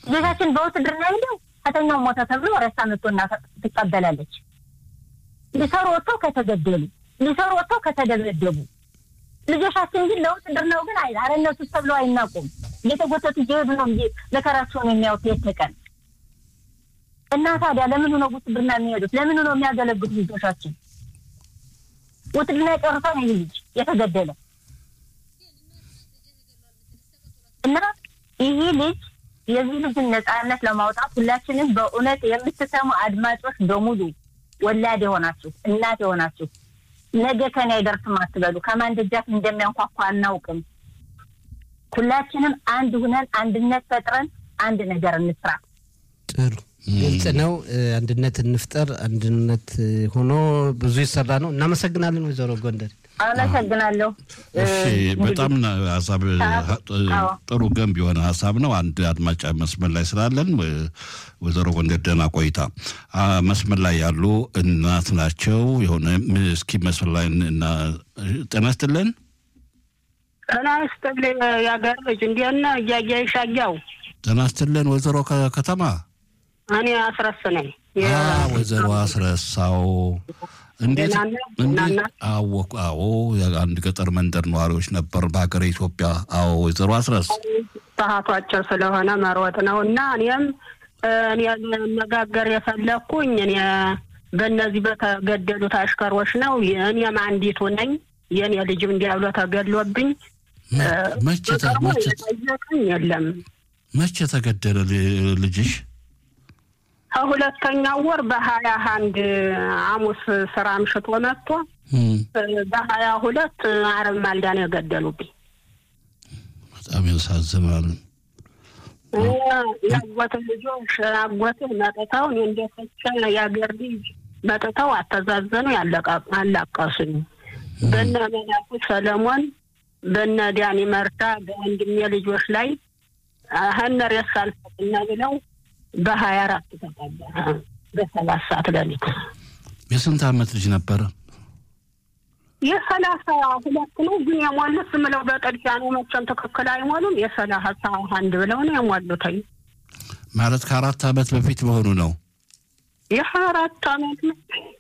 ልጆቻችን በውትድርና ሄደው ከተኛው ሞተ ተብሎ ሬሳ መጥቶና ትቀበላለች። ሊሰሩ ወጥተው ከተገደሉ፣ ሊሰሩ ወጥተው ከተደበደቡ ልጆቻችን ግን ለውትድርናው ግን አይ አረነቱ ተብለው አይናቁም። እየተጎተቱ እየሄዱ ነው እንጂ መከራቸውን የሚያዩት የት ቀን እና ታዲያ ለምኑ ነው ውትድርና የሚሄዱት? ለምኑ ነው የሚያገለግሉት ልጆቻችን? ውትድርና የጨርሰው ነው ይህ ልጅ የተገደለ እና ይህ ልጅ የዚህ ልጅን ነጻነት ለማውጣት ሁላችንም በእውነት የምትሰሙ አድማጮች በሙሉ ወላድ የሆናችሁ እናት የሆናችሁ ነገ ከኔ አይደርስም አትበሉ። ከማን ደጃፍ እንደሚያንኳኳ አናውቅም። ሁላችንም አንድ ሁነን አንድነት ፈጥረን አንድ ነገር እንስራ። ጥሩ ግልጽ ነው። አንድነት እንፍጠር። አንድነት ሆኖ ብዙ ይሰራ ነው። እናመሰግናለን ወይዘሮ ጎንደር። አመሰግናለሁ። እሺ በጣም ሀሳብ ጥሩ ገንቢ የሆነ ሀሳብ ነው። አንድ አድማጭ መስመር ላይ ስላለን ወይዘሮ ጎንደር ደህና ቆይታ። መስመር ላይ ያሉ እናት ናቸው። የሆነ እስኪ መስመር ላይ ጤና ይስጥልን። ጤና ይስጥልኝ የአገር ልጅ እንዴት ነህ? እያያ ይሻያው ጤና ይስጥልን ወይዘሮ ከተማ እኔ አስረስ ነኝ። ወይዘሮ አስረሳው እንዴት አወቁ? አዎ የአንድ ገጠር መንደር ነዋሪዎች ነበር በሀገረ ኢትዮጵያ። አዎ ወይዘሮ አስረስ ሰዓቱ አጭር ስለሆነ መሮጥ ነው እና እኔም እኔ መነጋገር የፈለግኩኝ እኔ በእነዚህ በተገደሉት አሽከሮች ነው። እኔም አንዲቱ ነኝ። የእኔ ልጅም እንዲያብሎ ተገድሎብኝ መቼ ጠየቅኝ የለም። መቼ ተገደለ ልጅሽ? ከሁለተኛው ወር በሀያ አንድ ሐሙስ ስራ አምሽቶ መጥቶ በሀያ ሁለት አረብ ማልዳ ነው የገደሉብኝ። በጣም ያሳዝናል። የአጎት ልጆች አጎትህ መጥተው እኔ እንደፈቸ የአገር ልጅ መጥተው አተዛዘኑ አላቀሱኝ። በነ መላኩ ሰለሞን በነ ዳኒ መርዳ በወንድሜ ልጆች ላይ ሀነር የሳልፈትና ብለው በሀያ አራት ተቀበረ በሰባት ሰዓት ሌሊት። የስንት ዓመት ልጅ ነበረ? የሰላሳ ሁለት ነው ግን የሞሉት ዝም ብለው በጥድፊያ ነው። መቼም ትክክል አይሞሉም። የሰላሳ አንድ ብለው ነው የሞሉትኝ። ማለት ከአራት ዓመት በፊት መሆኑ ነው። የሀያ አራት ዓመት ነው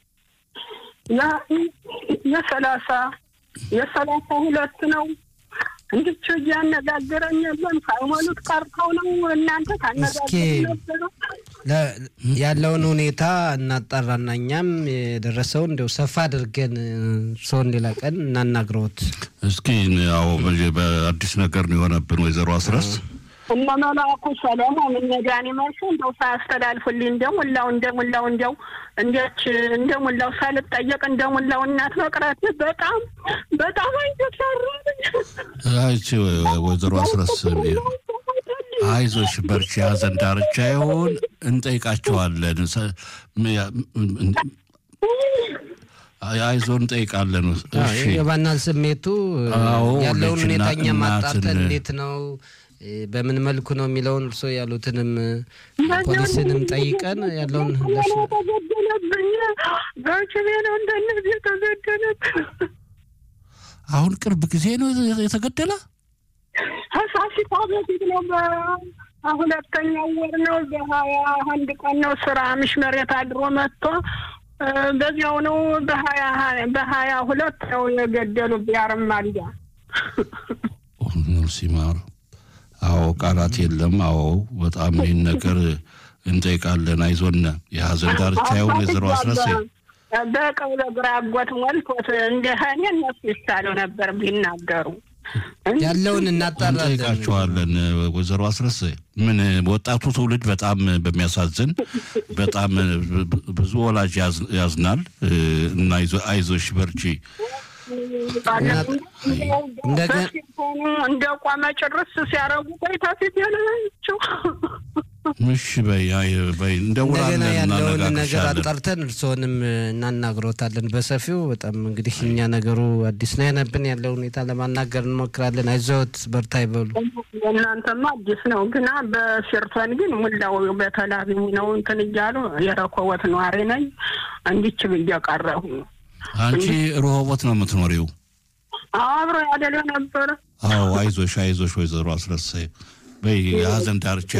የሰላሳ የሰላሳ ሁለት ነው። እንድች እያነጋገረኝ የለም ሳይሞሉት ቀርተው ነው። እናንተ ታነጋገሩ ነበረ። ያለውን ሁኔታ እናጣራና እኛም የደረሰውን እንዲያው ሰፋ አድርገን ሰውን ሌላ ቀን እናናግረውት። እስኪ ያው በአዲስ ነገር ነው የሆነብን ወይዘሮ አስረስ እነ መላኩ ሰለሞን እነ ዳኒ መልሱ እንደው ሳያስተላልፉልኝ እንደሙላው እንደሙላው እንደው እንዴች እንደሙላው ሳልጠየቅ እንደሙላው እናት መቅረት በጣም በጣም አይተሰራልኝ። አይቺ ወይዘሮ አስረስ አይዞሽ በርቺ፣ ሀዘን ዳርቻ ይሆን እንጠይቃቸዋለን። አይዞ እንጠይቃለን። የባናል ስሜቱ ያለውን ሁኔታ እኛ ማጣርተን እንዴት ነው በምን መልኩ ነው የሚለውን እርሶ ያሉትንም ፖሊስንም ጠይቀን ያለውን ተገደለብኝ በችቤ ነው እንደነዚህ የተገደለብኝ። አሁን ቅርብ ጊዜ ነው የተገደለ። ከፋሲካ በፊት ነው። በሁለተኛው ወር ነው። በሀያ አንድ ቀን ነው ስራ ምሽ መሬት አድሮ መጥቶ በዚያው ነው በሀያ በሀያ ሁለት ነው የገደሉብኝ። አረማልያ ሲማር አዎ ቃላት የለም። አዎ በጣም ይህን ነገር እንጠይቃለን። አይዞን የሀዘን ዳርቻ ይሁን ወይዘሮ አስረሴ በቀው ለግራ አጎት ሞልቶት እንደ እኔ እነሱ ይሻለው ነበር ቢናገሩ ያለውን እናጣራለን። እንጠይቃቸዋለን። ወይዘሮ አስረሴ ምን ወጣቱ ትውልድ በጣም በሚያሳዝን በጣም ብዙ ወላጅ ያዝናል እና አይዞሽ በርቺ እንደ ቆመ ጭርስ ሲያረጉ ቆይታ ፊት ያለችው እሺ በይ በይ እንደገና ያለውን ነገር እናነጋግርሻለን። አጣርተን እርስዎንም እናናግሮታለን በሰፊው። በጣም እንግዲህ እኛ ነገሩ አዲስ ነው የሆነብን። ያለው ሁኔታ ለማናገር እንሞክራለን። አይዞት በርታ ይበሉ። እናንተማ አዲስ ነው ግና በሽርቶን ግን ሙላው በተላቢ ነው እንትን እያሉ የረኮቦት ነዋሪ ነኝ እንዲች ብዬ ቀረሁ። አንቺ ሮሆቦት ነው የምትኖሪው? አብሮ ያደለ ነበረ አዎ አይዞሽ አይዞሽ ወይዘሮ አስረሳይ በይ የሀዘን ዳርቻ